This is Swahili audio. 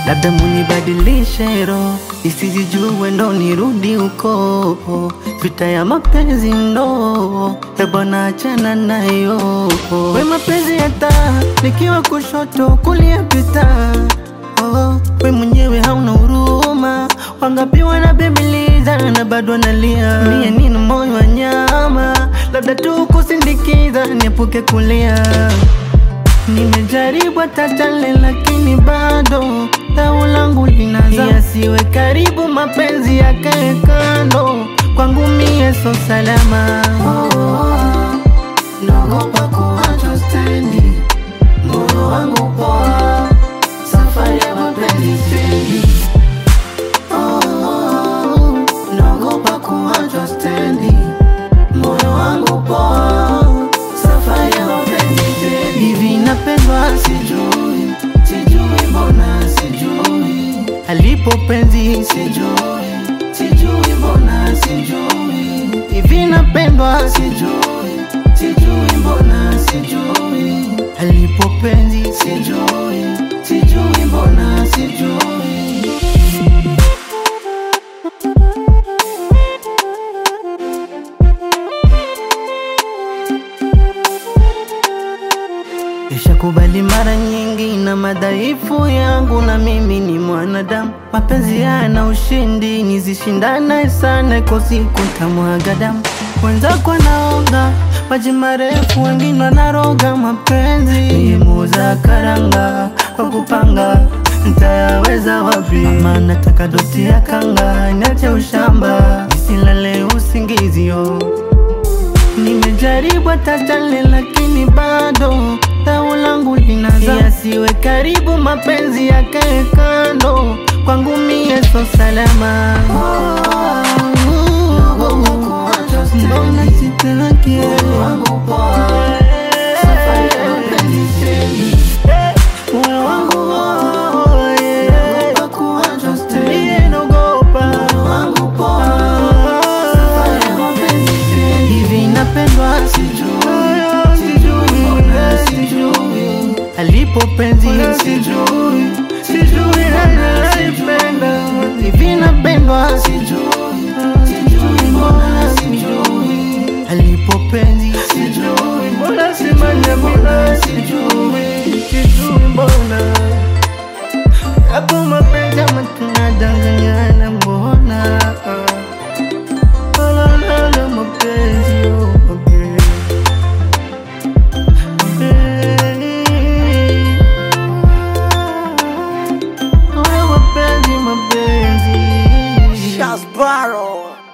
labda munibadilishe roho isijijue ndo nirudi huko, vita ya mapenzi ndo ebwana, achana nayo. We mapenzi hata nikiwa kushoto kulia pita Oh, we mwenyewe hauna huruma, wangapi wanabembeleza na bado analia. Mie nina moyo wa nyama, labda tu kusindikiza niepuke kulia. Nimejaribu hata tale, lakini bado dau langu linaza. Yasiwe karibu, mapenzi yakae kando, kwangu mie so salama. Oh, naogopa kuachwa stendi, moyo wangu poa safari ya mapenzi stendi. Oh, naogopa kuachwa stendi, moyo wangu poa, safari ya mapenzi stendi. Hivi napendwa sijui, sijui mbona sijui, alipo penzi sijui, sijui mbona sijui, hivi napendwa sijui, sijui mbona sijui, alipo penzi sijui, sijui mbona sijui. Nishakubali mara nyingi na madhaifu yangu, na mimi ni mwanadamu. Mapenzi yana ushindi, nizishindane sana, iko siku ntamwaga damu. Wenzako naoga maji marefu, wengine wanaroga mapenzi. Niye muuza karanga kwa kupanga, ntayaweza wapi? Mama nataka doti ya kanga, niache ushamba, nisilale usingizio Nimejaribu hata tale lakini bado dau langu linaza. Yasiwe karibu, mapenzi yakae kando, kwangu mie so salama. Mbona sitaki moyo wangu mie naogopa hivi napendwa sijui, sijui mbona sijui, alipo penzi sijui, sijui analipenda hivi napendwa sijui, sijui mbona sijui, alipo penzi sijui, mbona simanya mbona sijui, sijui mbona hapo mapenzi ama tunadanganyana mbona Lala mapenzi oh, mapenzi Mapenzi, mapenzi, mapenzi. Shasbaro